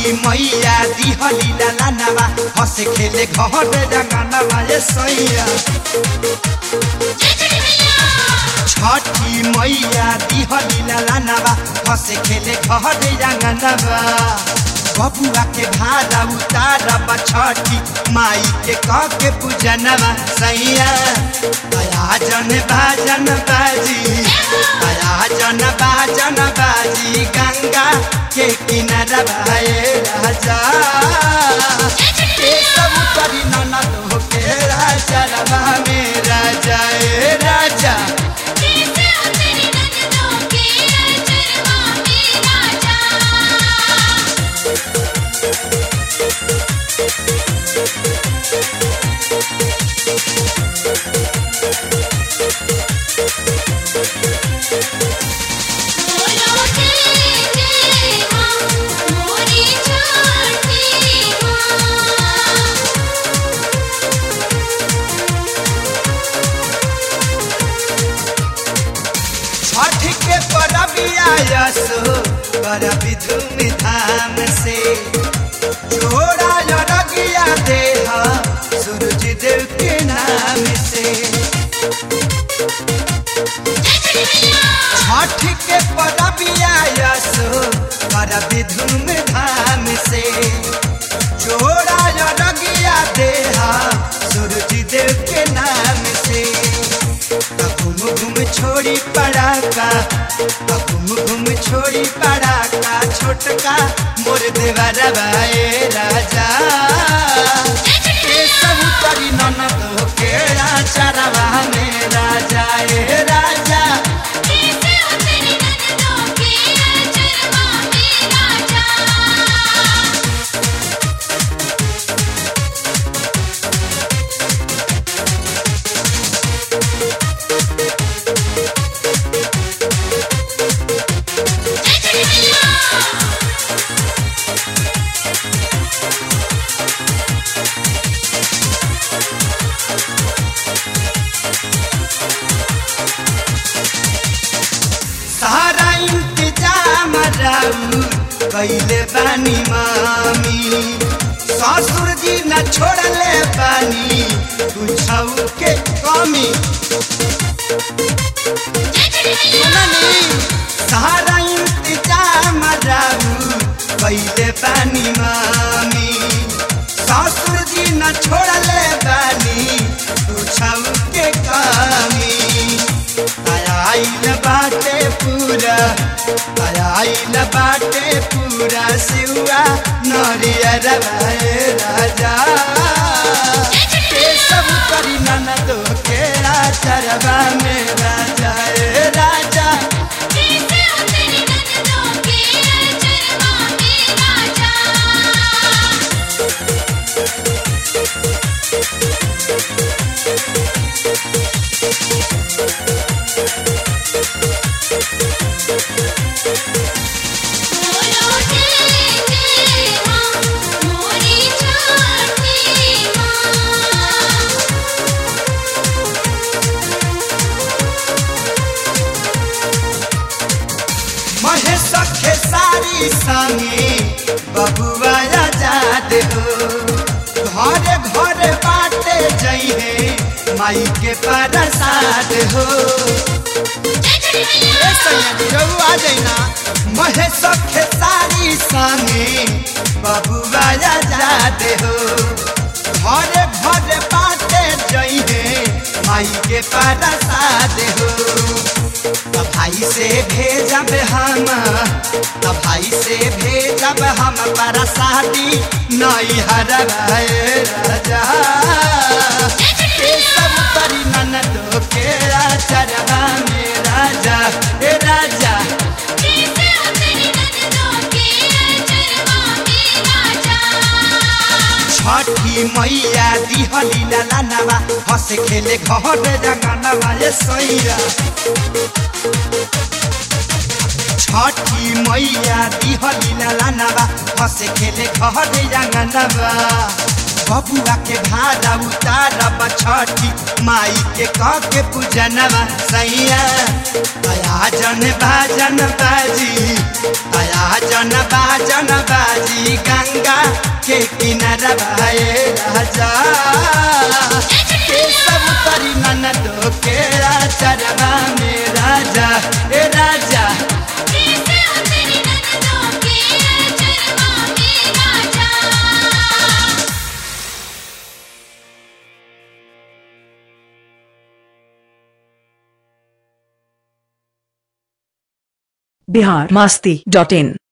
छठी मैया दिहली लालानावा हंसे खेले घर रंगनावा ये सैया छठी मैया दिहली लालानावा हंसे खेले घर रंगनावा बबुआ के भाड़ा उतारब छठी माई के कह के पूजनवा सैया दया जन भाजन बाजी दया जन भाजन बाजी गंगा के किनारा भाए राजा के सब करी ननद के राजा रवा में राजा ए राजा छठ के परबिया यसो परबी धूम धाम से जोड़ा रगिया देह सूरज देव के नाम से छठ के परबिया यसो परबी धूम धाम से जोड़ा रगिया देह सूरज देव के नाम से घूम घूम छोड़ी पड़ाका घूम घूम छोड़ी पड़ाका छोटका मोर देवर भाई राजा के सब करी ननद के चरवा में राजा ए राजा सारा इंतजाम राउ कैले बानी मामी ससुर जी न छोड़ले बानी कुछौ के कमी सुननी सारा इंतजाम राउ कैले बानी मामी ससुर जी न छोड़ले बानी कुछौ के कमी आइल बाटे पूरा आइल बाटे पूरा सिवा नरियर भाई राजा के सब करी ननद के चरवा में राजा ए राजा महेश के सारी संगे बबुआ आजाद हो घरे घरे बाटे जइहे माई के प्रसाद हो ए सैया जी रउआ आ जाइना महेश के सारी संगे बबुआ आजाद हो घरे घरे बाटे जइहे माई के प्रसाद हो त भाई से भेजब हम त भाई से भेजब हम पर शादी नई हर राजा के सब तरी ननद के चरवा में राजा ए राजा छठी मैया दिहली लालानावा हंस खेले घर रंगनावा ये सैया छठी मैया दिहली लालानावा हंस खेले घर रंगनावा बबुआ के भाड़ा उतारब छठी माई के कह के पूजनवा सैया दया जन बाजन बाजी दया जन बाजन बाजी गंगा के किनारा भाए राजा के सब तरी ननदो के चरवा में राजा ए राजा बिहार मस्ती डॉट इन